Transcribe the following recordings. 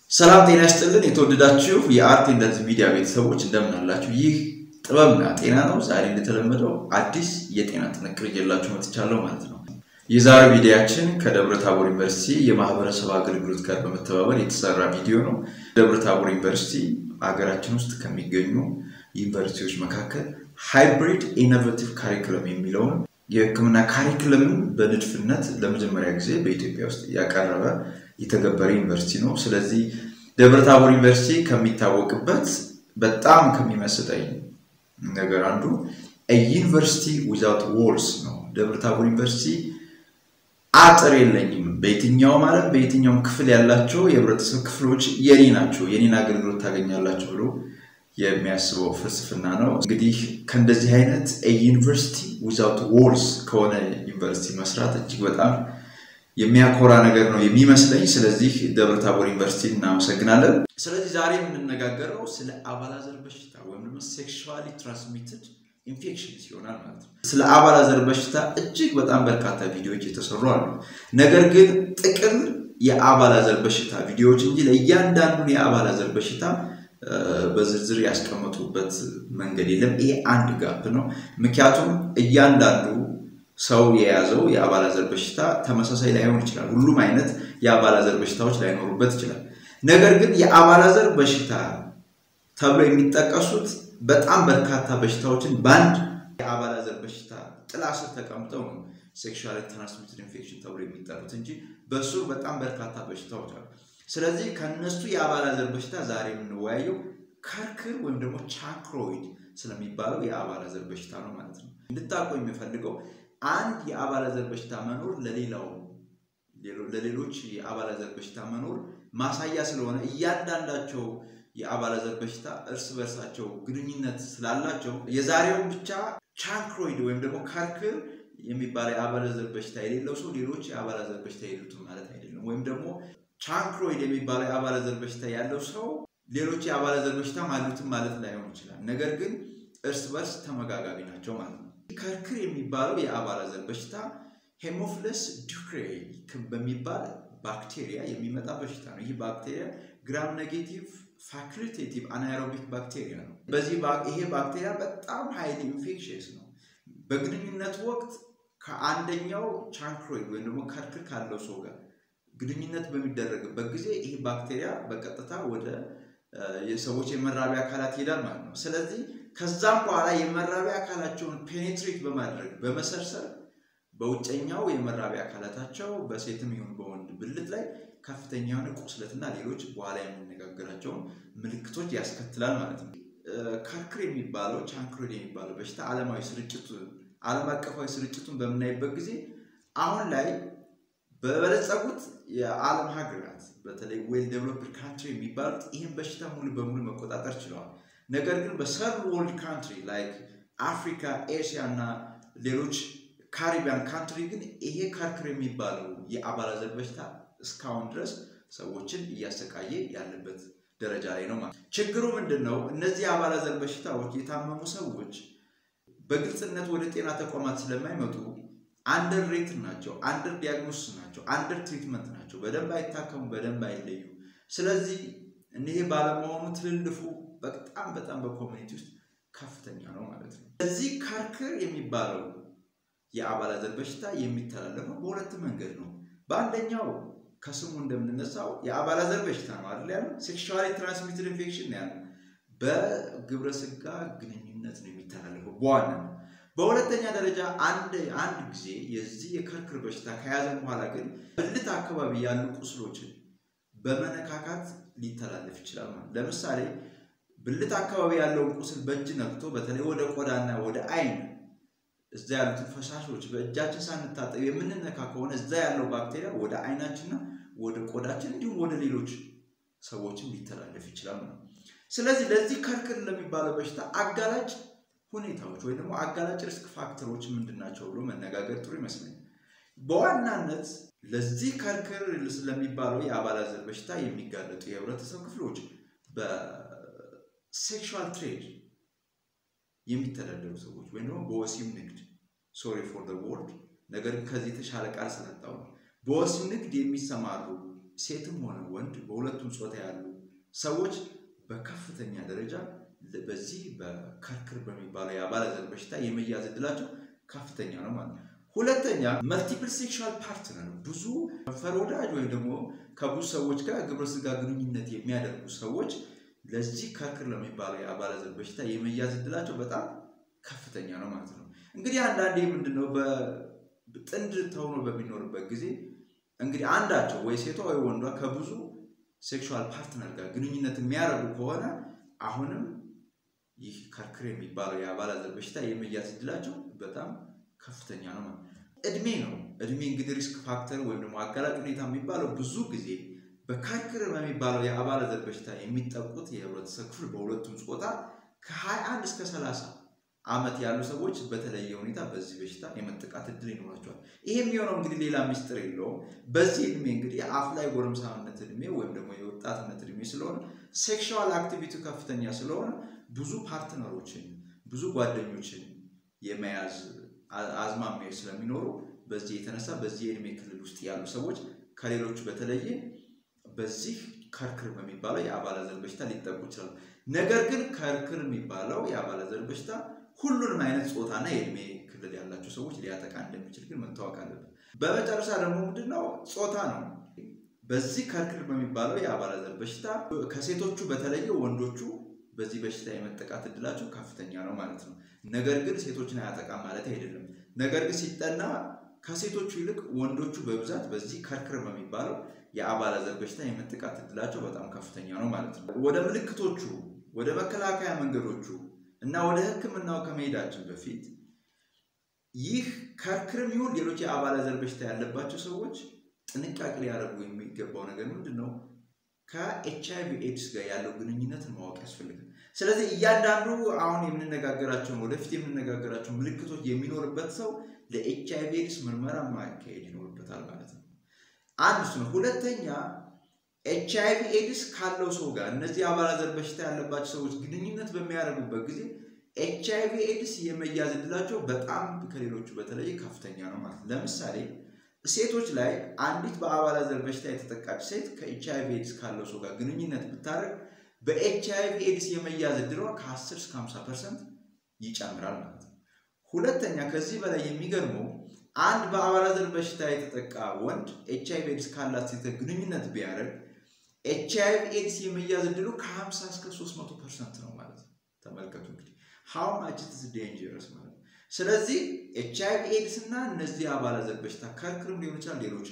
ሰላም ጤና ይስጥልን። የተወደዳችሁ የአርት እንደዚህ ሚዲያ ቤተሰቦች እንደምን አላችሁ? ይህ ጥበብና ጤና ነው። ዛሬ እንደተለመደው አዲስ የጤና ጥንቅር ይዤላችሁ መጥቻለሁ ማለት ነው። የዛሬው ቪዲዮያችን ከደብረ ታቦር ዩኒቨርሲቲ የማህበረሰብ አገልግሎት ጋር በመተባበር የተሰራ ቪዲዮ ነው። ደብረ ታቦር ዩኒቨርሲቲ ሀገራችን ውስጥ ከሚገኙ ዩኒቨርሲቲዎች መካከል ሃይብሪድ ኢኖቬቲቭ ካሪኩለም የሚለውን የሕክምና ካሪኩለምን በንድፍነት ለመጀመሪያ ጊዜ በኢትዮጵያ ውስጥ ያቀረበ የተገበረ ዩኒቨርሲቲ ነው። ስለዚህ ደብረ ታቦር ዩኒቨርሲቲ ከሚታወቅበት በጣም ከሚመስጠኝ ነገር አንዱ ዩኒቨርሲቲ ዊዛውት ዎልስ ነው። ደብረ ታቦር ዩኒቨርሲቲ አጥር የለኝም፣ በየትኛውም ዓለም በየትኛውም ክፍል ያላቸው የህብረተሰብ ክፍሎች የኔ ናቸው፣ የኔን አገልግሎት ታገኛላቸው ብሎ የሚያስበው ፍልስፍና ነው። እንግዲህ ከእንደዚህ አይነት ዩኒቨርሲቲ ዊዛውት ዎልስ ከሆነ ዩኒቨርሲቲ መስራት እጅግ በጣም የሚያኮራ ነገር ነው የሚመስለኝ። ስለዚህ ደብረ ታቦር ዩኒቨርሲቲ እናመሰግናለን። ስለዚህ ዛሬ የምንነጋገረው ስለ አባላዘር በሽታ ወይም ደግሞ ሴክሹዋሊ ትራንስሚትድ ኢንፌክሽንስ ይሆናል ማለት ነው። ስለ አባላዘር በሽታ እጅግ በጣም በርካታ ቪዲዮዎች የተሰሩ አሉ። ነገር ግን ጥቅል የአባላዘር በሽታ ቪዲዮዎች እንጂ ለእያንዳንዱን የአባላዘር በሽታ በዝርዝር ያስቀመጡበት መንገድ የለም። ይሄ አንድ ጋፕ ነው። ምክንያቱም እያንዳንዱ ሰው የያዘው የአባላዘር በሽታ ተመሳሳይ ላይሆን ይችላል። ሁሉም አይነት የአባላዘር በሽታዎች ላይኖሩበት ይችላል። ነገር ግን የአባላዘር በሽታ ተብሎ የሚጠቀሱት በጣም በርካታ በሽታዎችን በአንድ የአባላዘር በሽታ ጥላ ስር ተቀምጠው ነው ሴክሹዋሊ ትራንስሚትድ ኢንፌክሽን ተብሎ የሚጠሩት እንጂ በሱር በጣም በርካታ በሽታዎች አሉ። ስለዚህ ከነሱ የአባላዘር በሽታ ዛሬ የምንወያየው ከርክር ወይም ደግሞ ቻክሮይድ ስለሚባለው የአባላዘር በሽታ ነው ማለት ነው። እንድታውቁ የሚፈልገው አንድ የአባላዘር በሽታ መኖር ለሌላው ለሌሎች የአባላዘር በሽታ መኖር ማሳያ ስለሆነ እያንዳንዳቸው የአባላዘር በሽታ እርስ በርሳቸው ግንኙነት ስላላቸው የዛሬውን ብቻ ቻንክሮይድ ወይም ደግሞ ከርክር የሚባለው የአባላዘር በሽታ የሌለው ሰው ሌሎች የአባላዘር በሽታ የሉትም ማለት አይደለም። ወይም ደግሞ ቻንክሮይድ የሚባለው የአባላዘር በሽታ ያለው ሰው ሌሎች የአባላዘር በሽታ አሉትም ማለት ላይሆን ይችላል። ነገር ግን እርስ በርስ ተመጋጋቢ ናቸው ማለት ነው። ከርክር የሚባለው የአባላዘር በሽታ ሄሞፍለስ ዱክሬይ በሚባል ባክቴሪያ የሚመጣ በሽታ ነው። ይህ ባክቴሪያ ግራም ኔጌቲቭ ፋኩሊቴቲቭ አናኤሮቢክ ባክቴሪያ ነው። በዚህ ይሄ ባክቴሪያ በጣም ሀይሊ ኢንፌክሽየስ ነው። በግንኙነት ወቅት ከአንደኛው ቻንክሮይድ ወይም ደግሞ ከርክር ካለው ሰው ጋር ግንኙነት በሚደረግበት ጊዜ ይህ ባክቴሪያ በቀጥታ ወደ የሰዎች የመራቢያ አካላት ይሄዳል ማለት ነው። ስለዚህ ከዛም በኋላ የመራቢያ አካላቸውን ፔኔትሬት በማድረግ በመሰርሰር በውጨኛው የመራቢያ አካላታቸው በሴትም ይሁን በወንድ ብልት ላይ ከፍተኛ የሆነ ቁስለትና ሌሎች በኋላ የምንነጋገራቸውን ምልክቶች ያስከትላል ማለት ነው። ከርክር የሚባለው ቻንክሮይድ የሚባለው በሽታ ዓለማዊ ስርጭቱ ዓለም አቀፋዊ ስርጭቱን በምናይበት ጊዜ አሁን ላይ በበለጸጉት የዓለም ሀገራት በተለይ ዌል ዴቨሎፕድ ካንትሪ የሚባሉት ይህን በሽታ ሙሉ በሙሉ መቆጣጠር ችለዋል። ነገር ግን በሰርድ ወርልድ ካንትሪ ላይክ አፍሪካ፣ ኤሽያ እና ሌሎች ካሪቢያን ካንትሪ ግን ይሄ ከርክር የሚባለው የአባላዘር በሽታ እስካሁን ድረስ ሰዎችን እያሰቃየ ያለበት ደረጃ ላይ ነው ማለት። ችግሩ ምንድን ነው? እነዚህ የአባላዘር በሽታዎች የታመሙ ሰዎች በግልጽነት ወደ ጤና ተቋማት ስለማይመጡ አንደር ሬት ናቸው፣ አንደር ዲያግኖስ ናቸው፣ አንደር ትሪትመንት ናቸው። በደንብ አይታከሙ፣ በደንብ አይለዩ። ስለዚህ እኒህ ባለመሆኑ ትልልፉ በጣም በጣም በኮሚኒቲ ውስጥ ከፍተኛ ነው ማለት ነው። እዚህ ከርክር የሚባለው የአባላዘር በሽታ የሚተላለፈው በሁለት መንገድ ነው። በአንደኛው ከስሙ እንደምንነሳው የአባላዘር በሽታ ነው አይደል ያለው፣ ሴክሹዋሊ ትራንስሚትድ ኢንፌክሽን ነው ያለው። በግብረ ስጋ ግንኙነት ነው የሚተላለፈው በዋናነት በሁለተኛ ደረጃ አንድ አንድ ጊዜ የዚህ የከርክር በሽታ ከያዘን በኋላ ግን ብልት አካባቢ ያሉ ቁስሎችን በመነካካት ሊተላለፍ ይችላል ማለት ለምሳሌ ብልት አካባቢ ያለውን ቁስል በእጅ ነክቶ በተለይ ወደ ቆዳና ወደ አይን እዛ ያሉትን ፈሳሾች በእጃችን ሳንታጠብ የምንነካ ከሆነ እዛ ያለው ባክቴሪያ ወደ አይናችንና ወደ ቆዳችን እንዲሁም ወደ ሌሎች ሰዎችም ሊተላለፍ ይችላል ነው። ስለዚህ ለዚህ ከርክር ለሚባለው በሽታ አጋላጭ ሁኔታዎች ወይ ደግሞ አጋላጭ ሪስክ ፋክተሮች ምንድን ናቸው ብሎ መነጋገር ጥሩ ይመስለኛል። በዋናነት ለዚህ ከርክር ስለሚባለው የአባላዘር በሽታ የሚጋለጡ የህብረተሰብ ክፍሎች በሴክሹዋል ትሬድ የሚተዳደሩ ሰዎች ወይም ደግሞ በወሲብ ንግድ ሶሪ ፎር ወርድ ነገር ግን ከዚህ የተሻለ ቃል ስለጣው ነው። በወሲብ ንግድ የሚሰማሩ ሴትም ሆነ ወንድ በሁለቱም ጾታ ያሉ ሰዎች በከፍተኛ ደረጃ በዚህ በከርክር በሚባለው የአባለዘር በሽታ የመያዝ እድላቸው ከፍተኛ ነው ማለት ነው። ሁለተኛ መልቲፕል ሴክሹዋል ፓርትነር ነው። ብዙ ከንፈር ወዳጅ ወይም ደግሞ ከብዙ ሰዎች ጋር ግብረ ስጋ ግንኙነት የሚያደርጉ ሰዎች ለዚህ ከርክር ለሚባለው የአባለዘር በሽታ የመያዝ እድላቸው በጣም ከፍተኛ ነው ማለት ነው። እንግዲህ አንዳንዴ ምንድነው በጥንድ ተሆኖ በሚኖርበት ጊዜ እንግዲህ አንዳቸው ወይ ሴቷ ወይ ወንዷ ከብዙ ሴክሹዋል ፓርትነር ጋር ግንኙነት የሚያደርጉ ከሆነ አሁንም ይህ ከርክር የሚባለው የአባለዘር በሽታ የመያዝ እድላቸው በጣም ከፍተኛ ነው ማለት ነው። እድሜ ነው። እድሜ እንግዲህ ሪስክ ፋክተር ወይም ደግሞ አጋላጭ ሁኔታ የሚባለው ብዙ ጊዜ በከርክር በሚባለው የአባለዘር በሽታ የሚጠቁት የህብረተሰብ ክፍል በሁለቱም ጾታ ከ21 እስከ 30 ዓመት ያሉ ሰዎች በተለየ ሁኔታ በዚህ በሽታ የመጠቃት እድል ይኖራቸዋል። ይሄ የሚሆነው እንግዲህ ሌላ ሚስጥር የለውም። በዚህ እድሜ እንግዲህ አፍ ላይ ጎረምሳነት እድሜ ወይም ደግሞ የወጣትነት እድሜ ስለሆነ ሴክሽዋል አክቲቪቲ ከፍተኛ ስለሆነ ብዙ ፓርትነሮችን ብዙ ጓደኞችን የመያዝ አዝማሚያዎች ስለሚኖሩ በዚህ የተነሳ በዚህ የእድሜ ክልል ውስጥ ያሉ ሰዎች ከሌሎቹ በተለየ በዚህ ከርክር በሚባለው የአባለዘር በሽታ ሊጠቁ ይችላሉ። ነገር ግን ከርክር የሚባለው የአባለዘር በሽታ ሁሉንም አይነት ጾታና የእድሜ ክልል ያላቸው ሰዎች ሊያጠቃ እንደሚችል ግን መታወቅ አለበት። በመጨረሻ ደግሞ ምንድነው ጾታ ነው። በዚህ ከርክር በሚባለው የአባለዘር በሽታ ከሴቶቹ በተለየ ወንዶቹ በዚህ በሽታ የመጠቃት እድላቸው ከፍተኛ ነው ማለት ነው። ነገር ግን ሴቶችን አያጠቃም ማለት አይደለም። ነገር ግን ሲጠና ከሴቶቹ ይልቅ ወንዶቹ በብዛት በዚህ ከርክር በሚባለው የአባለዘር በሽታ የመጠቃት እድላቸው በጣም ከፍተኛ ነው ማለት ነው። ወደ ምልክቶቹ፣ ወደ መከላከያ መንገዶቹ እና ወደ ሕክምናው ከመሄዳችን በፊት ይህ ከርክርም ይሁን ሌሎች የአባለዘር በሽታ ያለባቸው ሰዎች ጥንቃቄ ሊያደርጉ የሚገባው ነገር ምንድን ነው? ከኤች አይቪ ኤድስ ጋር ያለው ግንኙነትን ማወቅ ያስፈልጋል። ስለዚህ እያንዳንዱ አሁን የምንነጋገራቸውን ወደፊት የምንነጋገራቸው ምልክቶች የሚኖርበት ሰው ለኤች አይቪ ኤድስ ምርመራ ማካሄድ ይኖርበታል ማለት ነው። አንድ እሱ ነው። ሁለተኛ ኤች አይቪ ኤድስ ካለው ሰው ጋር እነዚህ አባለዘር በሽታ ያለባቸው ሰዎች ግንኙነት በሚያደርጉበት ጊዜ ኤች አይቪ ኤድስ የመያዝ እድላቸው በጣም ከሌሎቹ በተለየ ከፍተኛ ነው ማለት ነው። ለምሳሌ ሴቶች ላይ አንዲት በአባለዘር በሽታ የተጠቃች ሴት ከኤች አይቪ ኤድስ ካለው ሰው ጋር ግንኙነት ብታደርግ በኤች አይቪ ኤድስ የመያዝ እድሏ ከ10 እስከ 50 ፐርሰንት ይጨምራል ማለት ነው። ሁለተኛ ከዚህ በላይ የሚገርመው አንድ በአባለዘር በሽታ የተጠቃ ወንድ ኤች አይቪ ኤድስ ካላት ሴት ግንኙነት ቢያደርግ ኤች አይቪ ኤድስ የመያዝ እድሉ ከ50 እስከ 300 ፐርሰንት ነው ማለት ነው። ተመልከቱ እንግዲህ ሃው ማች ኢትስ ዴንጀረስ ማለት ነው። ስለዚህ ኤች አይቪ ኤድስ እና እነዚህ አባለዘር በሽታ ከርክርም ሊሆን ይችላል ሌሎች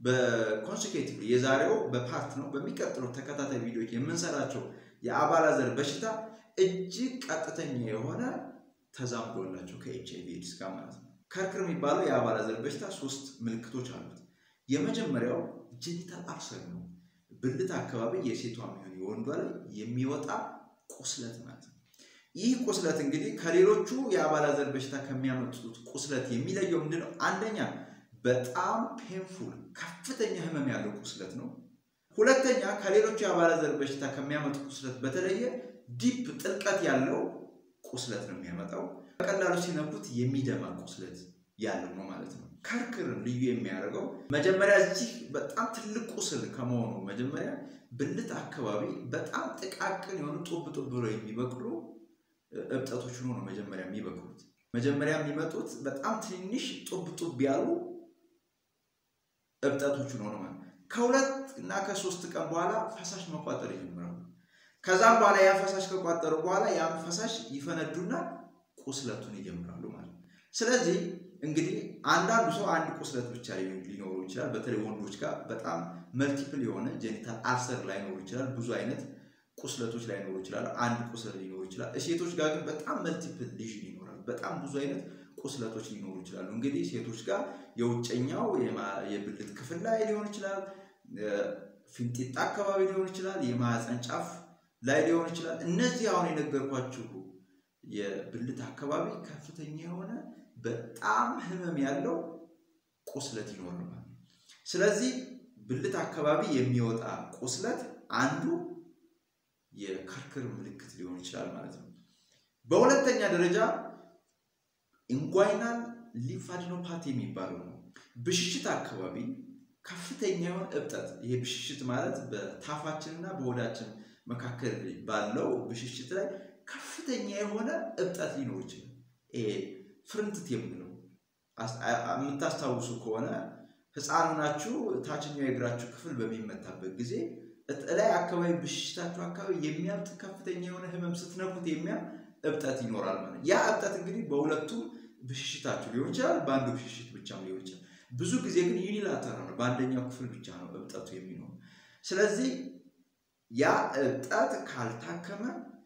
በኮንሴኪቲቭ የዛሬው በፓርት ነው። በሚቀጥሉት ተከታታይ ቪዲዮዎች የምንሰራቸው የአባለዘር በሽታ እጅግ ቀጥተኛ የሆነ ተዛምዶ አላቸው ከኤች አይቪ ኤድስ ጋር ማለት ነው። ከርክር የሚባለው የአባለዘር በሽታ ሶስት ምልክቶች አሉት። የመጀመሪያው ጄኒታል አልሰር ነው። ብልት አካባቢ የሴቷ የሚሆን የወንዷ ላይ የሚወጣ ቁስለት ማለት ነው። ይህ ቁስለት እንግዲህ ከሌሎቹ የአባለዘር በሽታ ከሚያመጡት ቁስለት የሚለየው ምንድነው? አንደኛ በጣም ፔንፉል ከፍተኛ ህመም ያለው ቁስለት ነው። ሁለተኛ ከሌሎቹ የአባለዘር በሽታ ከሚያመጡ ቁስለት በተለየ ዲፕ ጥልቀት ያለው ቁስለት ነው የሚያመጣው። በቀላሉ ሲነኩት የሚደማ ቁስለት ያለው ነው ማለት ነው። ከርክርን ልዩ የሚያደርገው መጀመሪያ እዚህ በጣም ትልቅ ቁስል ከመሆኑ መጀመሪያ ብልት አካባቢ በጣም ጥቃቅን የሆኑ ጡብ ጡብ ብለው የሚበቅሉ እብጠቶች ሆኖ ነው መጀመሪያ የሚበቅሉት። መጀመሪያ የሚመጡት በጣም ትንሽ ጡብ ጡብ ያሉ እብጠቶች ሆኖ ነው ማለት ከሁለት እና ከሶስት ቀን በኋላ ፈሳሽ መቋጠር ይጀምራሉ። ከዛም በኋላ ያ ፈሳሽ ከቋጠሩ በኋላ ያን ፈሳሽ ይፈነዱና ቁስለቱን ይጀምራሉ ማለት ነው። ስለዚህ እንግዲህ አንዳንዱ ሰው አንድ ቁስለት ብቻ ሊኖሩ ይችላል። በተለይ ወንዶች ጋር በጣም መልቲፕል የሆነ ጄኒታል አልሰር ላይኖሩ ይችላል። ብዙ አይነት ቁስለቶች ላይኖሩ ይችላል። አንድ ቁስለት ሊኖሩ ይችላል። ሴቶች ጋር ግን በጣም መልቲፕል ሊዥን ይኖራል። በጣም ብዙ አይነት ቁስለቶች ሊኖሩ ይችላሉ። እንግዲህ ሴቶች ጋር የውጨኛው የብልት ክፍል ላይ ሊሆን ይችላል፣ ፊንጢጣ አካባቢ ሊሆን ይችላል፣ የማህፀን ጫፍ ላይ ሊሆን ይችላል። እነዚህ አሁን የነገርኳችሁ የብልት አካባቢ ከፍተኛ የሆነ በጣም ህመም ያለው ቁስለት ይኖራል ማለት ነው። ስለዚህ ብልት አካባቢ የሚወጣ ቁስለት አንዱ የከርክር ምልክት ሊሆን ይችላል ማለት ነው። በሁለተኛ ደረጃ ኢንጓይናል ሊምፋዲኖፓቲ የሚባለው ነው። ብሽሽት አካባቢ ከፍተኛ የሆነ እብጠት፣ ይሄ ብሽሽት ማለት በታፋችንና በሆዳችን መካከል ባለው ብሽሽት ላይ ከፍተኛ የሆነ እብጠት ሊኖር ይችላል። ይሄ ፍርንትት የምንለው የምታስታውሱ ከሆነ ሕፃን ናችሁ ታችኛው የእግራችሁ ክፍል በሚመታበት ጊዜ ላይ አካባቢ ብሽሽታችሁ አካባቢ የሚያብጥ ከፍተኛ የሆነ ህመም ስትነኩት የሚያም እብጠት ይኖራል ማለት ያ እብጠት እንግዲህ በሁለቱም ብሽሽታችሁ ሊሆን ይችላል፣ በአንዱ ብሽሽት ብቻም ሊሆን ይችላል። ብዙ ጊዜ ግን ዩኒላተራል ነው፣ በአንደኛው ክፍል ብቻ ነው እብጠቱ የሚኖር። ስለዚህ ያ እብጠት ካልታከመ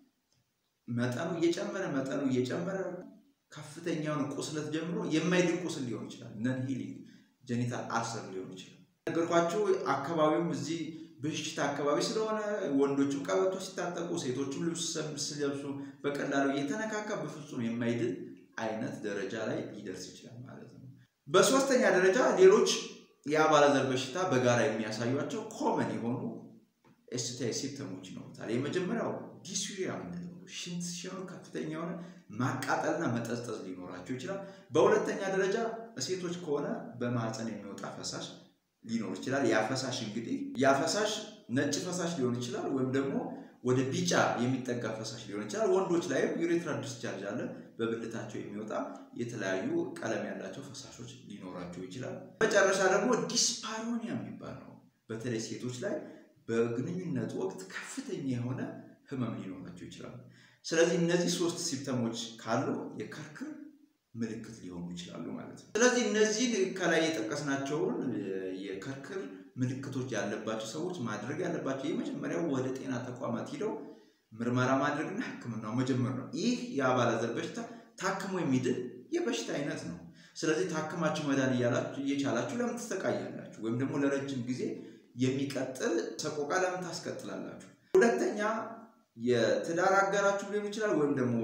መጠኑ እየጨመረ መጠኑ እየጨመረ ከፍተኛውን ቁስለት ጀምሮ የማይድን ቁስል ሊሆን ይችላል። ነን ሂሊንግ ጀኒታል አልሰር ሊሆን ይችላል። ነገርኳችሁ። አካባቢውም እዚህ ብሽሽት አካባቢ ስለሆነ ወንዶችም ቀበቶ ሲታጠቁ፣ ሴቶችም ልብስ ሲለብሱ በቀላሉ እየተነካካ በፍጹም የማይድን አይነት ደረጃ ላይ ሊደርስ ይችላል ማለት ነው። በሶስተኛ ደረጃ ሌሎች የአባለዘር በሽታ በጋራ የሚያሳዩቸው ኮመን የሆኑ ኤስቲአይ ሲምፕተሞች ይኖሩታል። የመጀመሪያው ዲስዩሪያ የምንለው ሽንት ሲሆኑ ከፍተኛ የሆነ ማቃጠልና መጠዝጠዝ ሊኖራቸው ይችላል። በሁለተኛ ደረጃ ሴቶች ከሆነ በማህፀን የሚወጣ ፈሳሽ ሊኖር ይችላል። ያ ፈሳሽ እንግዲህ ያ ፈሳሽ ነጭ ፈሳሽ ሊሆን ይችላል፣ ወይም ደግሞ ወደ ቢጫ የሚጠጋ ፈሳሽ ሊሆን ይችላል። ወንዶች ላይም ዩሬትራል ዲስቻርጅ አለ። በብልታቸው የሚወጣ የተለያዩ ቀለም ያላቸው ፈሳሾች ሊኖራቸው ይችላል። መጨረሻ ደግሞ ዲስፓሮኒያ የሚባል ነው። በተለይ ሴቶች ላይ በግንኙነት ወቅት ከፍተኛ የሆነ ህመም ሊኖራቸው ይችላል። ስለዚህ እነዚህ ሶስት ሲምፕተሞች ካሉ የክርክር ምልክት ሊሆኑ ይችላሉ ማለት ነው። ስለዚህ እነዚህን ከላይ የጠቀስናቸውን የክርክር ምልክቶች ያለባቸው ሰዎች ማድረግ ያለባቸው የመጀመሪያው ወደ ጤና ተቋማት ሂደው ምርመራ ማድረግና ሕክምናው መጀመር ነው። ይህ የአባለዘር በሽታ ታክሞ የሚድን የበሽታ አይነት ነው። ስለዚህ ታክማችሁ መዳን እየቻላችሁ ለምን ትሰቃያላችሁ? ወይም ደግሞ ለረጅም ጊዜ የሚቀጥል ሰቆቃ ለምን ታስቀጥላላችሁ? ሁለተኛ የትዳር አጋራችሁ ሊሆን ይችላል ወይም ደግሞ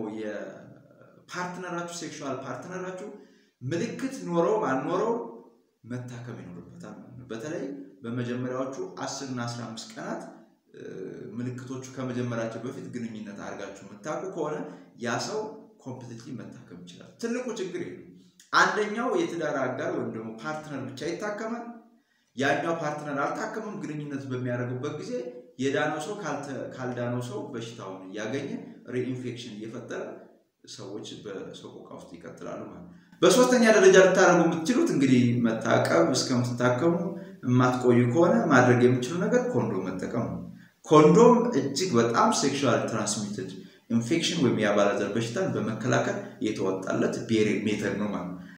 የፓርትነራችሁ ሴክሹዋል ፓርትነራችሁ ምልክት ኖረው አልኖረው መታከም ይኖርበታል ማለት ነው። በተለይ በመጀመሪያዎቹ አስር እና አስራ አምስት ቀናት ምልክቶቹ ከመጀመራቸው በፊት ግንኙነት አድርጋችሁ የምታውቁ ከሆነ ያ ሰው ኮምፕሊትሊ መታከም ይችላል። ትልቁ ችግር ይሄ አንደኛው የትዳር አጋር ወይም ደግሞ ፓርትነር ብቻ ይታከማል። ያኛው ፓርትነር አልታከምም። ግንኙነት በሚያደርጉበት ጊዜ የዳነው ሰው ካልዳነው ሰው በሽታውን እያገኘ ሪኢንፌክሽን እየፈጠረ ሰዎች በሰቆቃ ውስጥ ይቀጥላሉ ማለት ነው። በሶስተኛ ደረጃ ልታደርጉ የምትችሉት እንግዲህ መታቀብ እስከምትታከሙ የማትቆዩ ከሆነ ማድረግ የምችሉ ነገር ኮንዶም መጠቀም ነው። ኮንዶም እጅግ በጣም ሴክሹዋል ትራንስሚትድ ኢንፌክሽን ወይም የአባለዘር በሽታን በመከላከል የተወጣለት ቤሪ ሜተድ ነው ማለት ነው።